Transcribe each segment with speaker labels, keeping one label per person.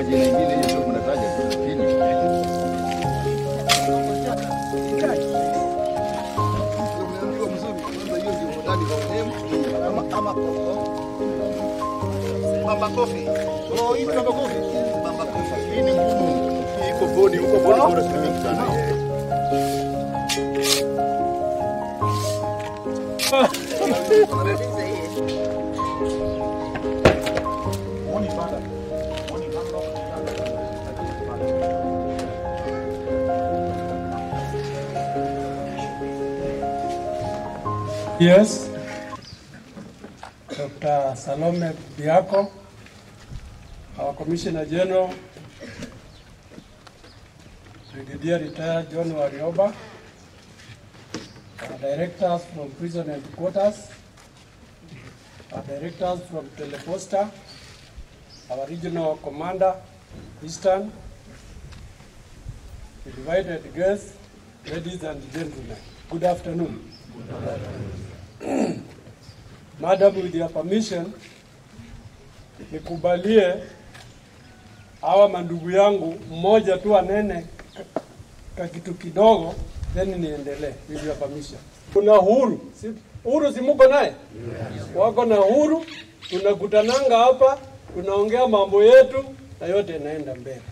Speaker 1: majina mengine hiyo ndio mnataja tu, lakini Umeambiwa mzuri, kwanza hiyo ndio modali kwa name, ama ama Bamba Coffee. Oh, hii ni Bamba Coffee. Hii ni Bamba Coffee. Hii ni ngumu. Hii iko bodi, huko bodi bora si mingi sana.
Speaker 2: Yes. Dr. Salome Biako, our Commissioner General, Brigadier Retired John Warioba, our directors from prison headquarters, our directors from Teleposta, our regional commander, Eastern, invited guests, ladies and gentlemen, good afternoon. Madam, with your permission, nikubalie hawa mandugu yangu mmoja tu anene ka- ka kitu kidogo, then niendelee with your permission. Kuna Uhuru, si, Uhuru si muko naye? Wako na Uhuru, tunakutananga hapa, tunaongea mambo yetu na yote inaenda mbele.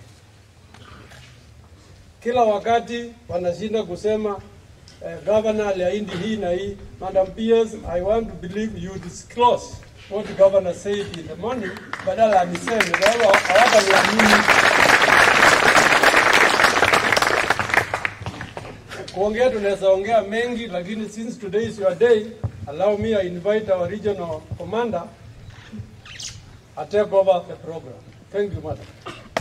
Speaker 2: Kila wakati wanashinda kusema eh, governor aliahidi hii na hii. Madam PS, I want to believe you disclose what the governor said in the morning, badala aniseme wao hawataniamini. Kuongea tunaweza ongea mengi, lakini since today is your day, allow me I invite our regional commander I take over the program. Thank you, madam.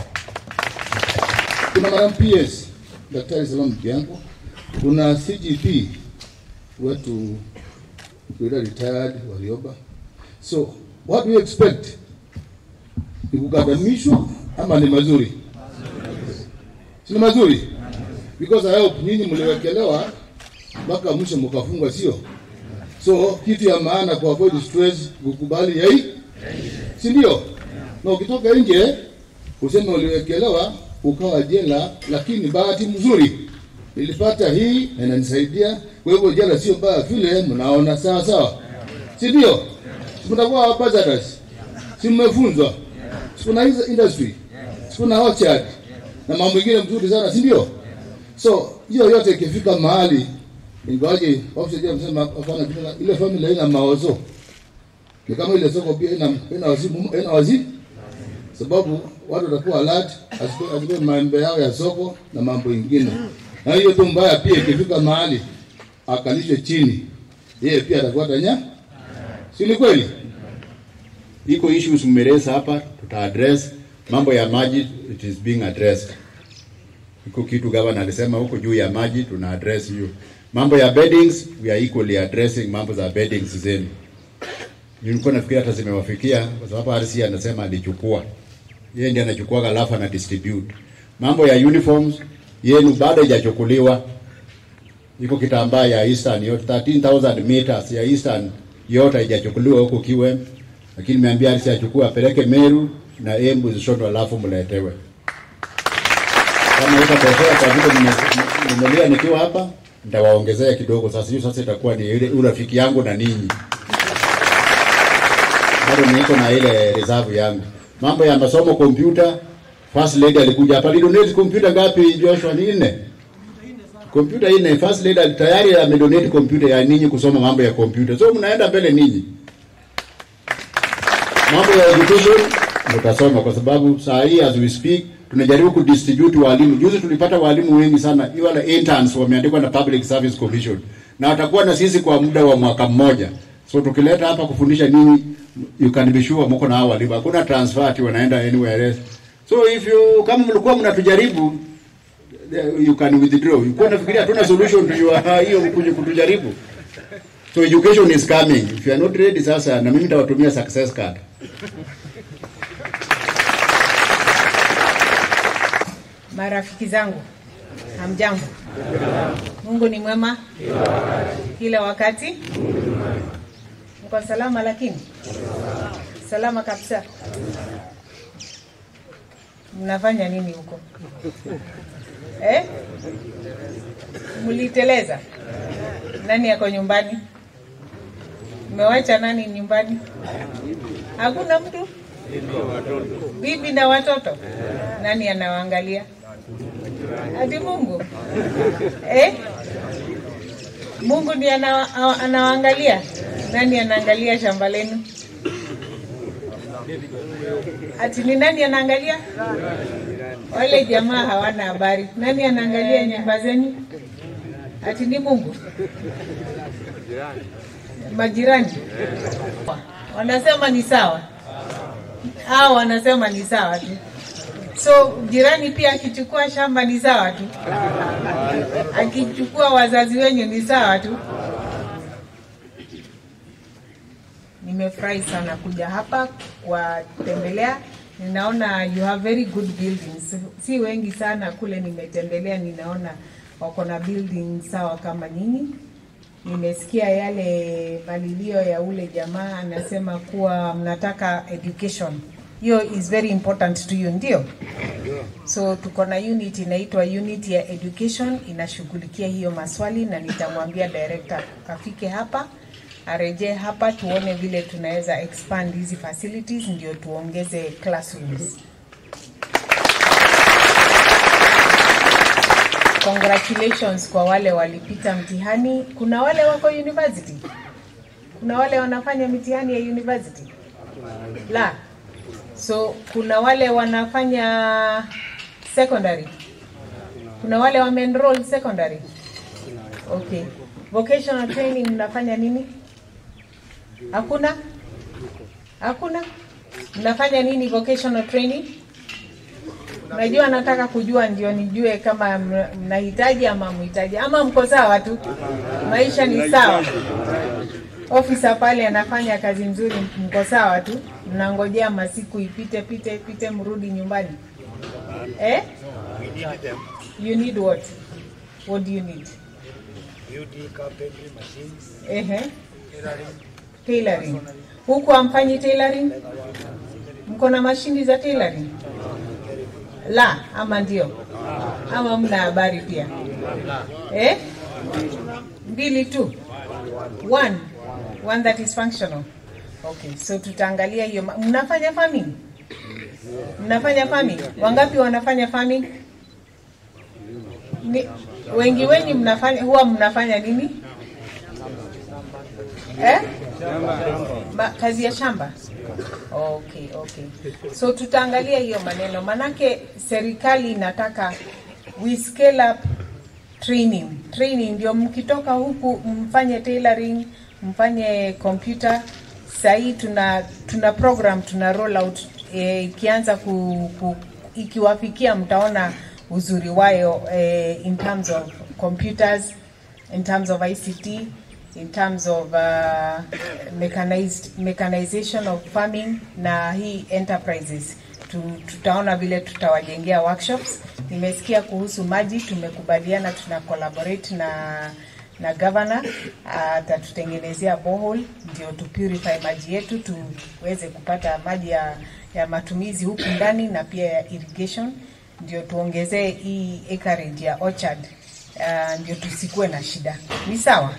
Speaker 3: Kuna Madam PS Daktari Salome Bianco, kuna CGP wetu yule retired Warioba. So what do you expect? Ni kukadamishwa ama ni mazuri? Si ni mazuri? Because I hope nyinyi mliwekelewa mpaka mwisho mkafungwa, sio? So kitu ya maana kwa avoid stress, kukubali yai, si ndio? Na ukitoka nje useme uliwekelewa ukawa jela, lakini bahati mzuri nilipata hii na inanisaidia. Kwa hivyo jela sio mbaya vile mnaona, sawa sawa, si ndio? Si mtakuwa ambassadors, si mmefunzwa, si kuna hizo industry, si kuna orchard na mambo mengine mzuri sana, si ndio? So hiyo yote ikifika mahali, ingawaje ofisa msema hapana, kuna- ile family haina mawazo, ni kama ile soko pia ina ina wazimu, ina wazimu sababu watu watakuwa alert asikuwe asikuwe maembe yao ya soko na mambo ingine. Na hiyo tu mbaya pia ikifika mahali akalishwe chini, yeye pia atakuwa tanya, si ni kweli?
Speaker 4: iko issues mmeresa hapa, tuta address mambo ya maji, it is being addressed. Iko kitu governor alisema huko juu ya maji, tuna address hiyo. Mambo ya beddings, we are equally addressing mambo za beddings zenu. Nilikuwa nafikiri hata zimewafikia kwa sababu RC anasema alichukua, yeye ndiye anachukua alafu ana distribute. Mambo ya uniforms yenu bado haijachukuliwa, iko kitambaa ya Eastern yote 13000 meters ya Eastern yote haijachukuliwa huko Kiwem, lakini nimeambia RC achukue apeleke Meru na Embu zishonwe, alafu mletewe. Kama itatokea kwa vile nime- nimelia nikiwa hapa, nitawaongezea kidogo. Sasa hiyo sasa itakuwa ni ile urafiki yangu na ninyi, bado niko na ile reserve yangu. Mambo ya masomo, kompyuta, first lady alikuja hapa, lidonate kompyuta ngapi Joshua? Ni nne kompyuta nne. First lady ali- tayari amedonate kompyuta ya ninyi kusoma mambo ya kompyuta, so mnaenda mbele ninyi. Mambo ya education mtasoma, kwa sababu saa hii as we speak tunajaribu kudistribute walimu. Juzi tulipata walimu wengi sana, wale interns wameandikwa na Public Service Commission na watakuwa na sisi kwa muda wa mwaka mmoja. So tukileta hapa kufundisha ninyi, you can be sure mko na hao walimu, hakuna transfer ati wanaenda anywhere else. So if you kama mlikuwa mnatujaribu you can withdraw. Ulikuwa nafikiria hatuna solution to your hiyo kuja kutujaribu. So education is coming. If you are not ready sasa na mimi nitawatumia success card.
Speaker 5: Marafiki zangu, hamjambo? Mungu ni mwema kila wakati. Mko salama? Lakini salama kabisa. mnafanya nini huko eh? Mliteleza? Nani yako nyumbani? Mmewacha nani nyumbani? Hakuna mtu? Bibi na watoto? Nani anawaangalia? Ati Mungu eh? Mungu ndiye ana- anawaangalia? Nani anaangalia shamba lenu? Ati ni nani anaangalia? Wale jamaa hawana habari. Nani anaangalia nyumba zenyu? Ati ni Mungu? Majirani wanasema ni sawa, hao wanasema ni sawa tu. So jirani pia akichukua shamba ni sawa tu, akichukua wazazi wenyu ni sawa tu. Nimefurahi sana kuja hapa kuwatembelea. Ninaona you have very good buildings. Si wengi sana kule nimetembelea, ninaona wako na building sawa kama nyinyi. Nimesikia yale malilio ya ule jamaa anasema kuwa mnataka education. Hiyo is very important to you, ndio? So tuko na unit inaitwa unit ya education inashughulikia hiyo maswali, na nitamwambia director afike hapa arejee hapa tuone vile tunaweza expand hizi facilities ndio tuongeze classrooms. Congratulations kwa wale walipita mtihani. Kuna wale wako university, kuna wale wanafanya mitihani ya university la so kuna wale wanafanya secondary, kuna wale wameenroll secondary. Okay, vocational training mnafanya nini? Hakuna, hakuna. Mnafanya nini vocational training? Unajua, nataka kujua ndio nijue kama mna- mnahitaji ama mhitaji ama mko sawa tu, maisha ni sawa. Ofisa pale anafanya kazi nzuri, mko sawa tu, mnangojea masiku ipite pite pite, mrudi nyumbani eh? You need what? What do you need?
Speaker 6: beauty, carpentry, machines,
Speaker 5: Ehe.
Speaker 6: tailoring,
Speaker 5: Tailoring. Huku amfanyi tailoring? Mko na mashini za tailoring? La, ama ndio? Ama mna habari pia? Eh? Mbili tu. One. One that is functional. Okay, so tutaangalia hiyo. ma- Mnafanya farming? Mnafanya farming? Wangapi wanafanya farming? Ni, wengi wenyu mnafanya huwa mnafanya nini? Eh? Ma, kazi ya shamba. Okay, okay. So tutaangalia hiyo maneno, manake serikali inataka we scale up training. Training ndio mkitoka huku mfanye tailoring, mfanye computer. Sahii tuna tuna program tuna roll out eh, ikianza ku, ku, ikiwafikia mtaona uzuri wayo eh, in terms of computers, in terms of ICT, in terms of uh, mechanized, mechanization of farming na hii enterprises tu, tutaona vile tutawajengea workshops. Nimesikia kuhusu maji, tumekubaliana tuna collaborate na na governor atatutengenezea borehole ndio tu purify maji yetu tuweze kupata maji ya, ya matumizi huku ndani na pia ya irrigation ndio tuongezee hii acreage ya orchard uh, ndio tusikuwe na shida. Ni sawa?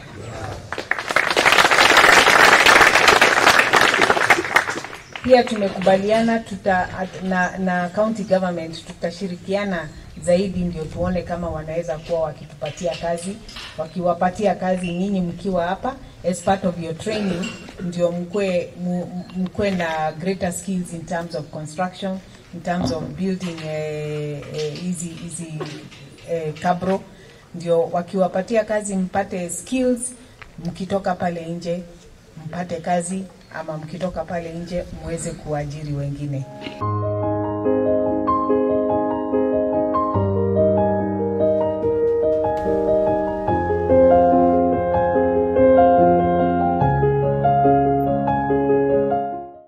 Speaker 5: Pia tumekubaliana tuta, at- na, na county government tutashirikiana zaidi ndio tuone kama wanaweza kuwa wakitupatia kazi, wakiwapatia kazi nyinyi mkiwa hapa as part of your training, ndio mkwe, mu- mkwe na greater skills in terms of construction, in terms of building eh, eh, hizi hizi eh, kabro, ndio wakiwapatia kazi mpate skills, mkitoka pale nje mpate kazi ama mkitoka pale nje muweze kuajiri wengine.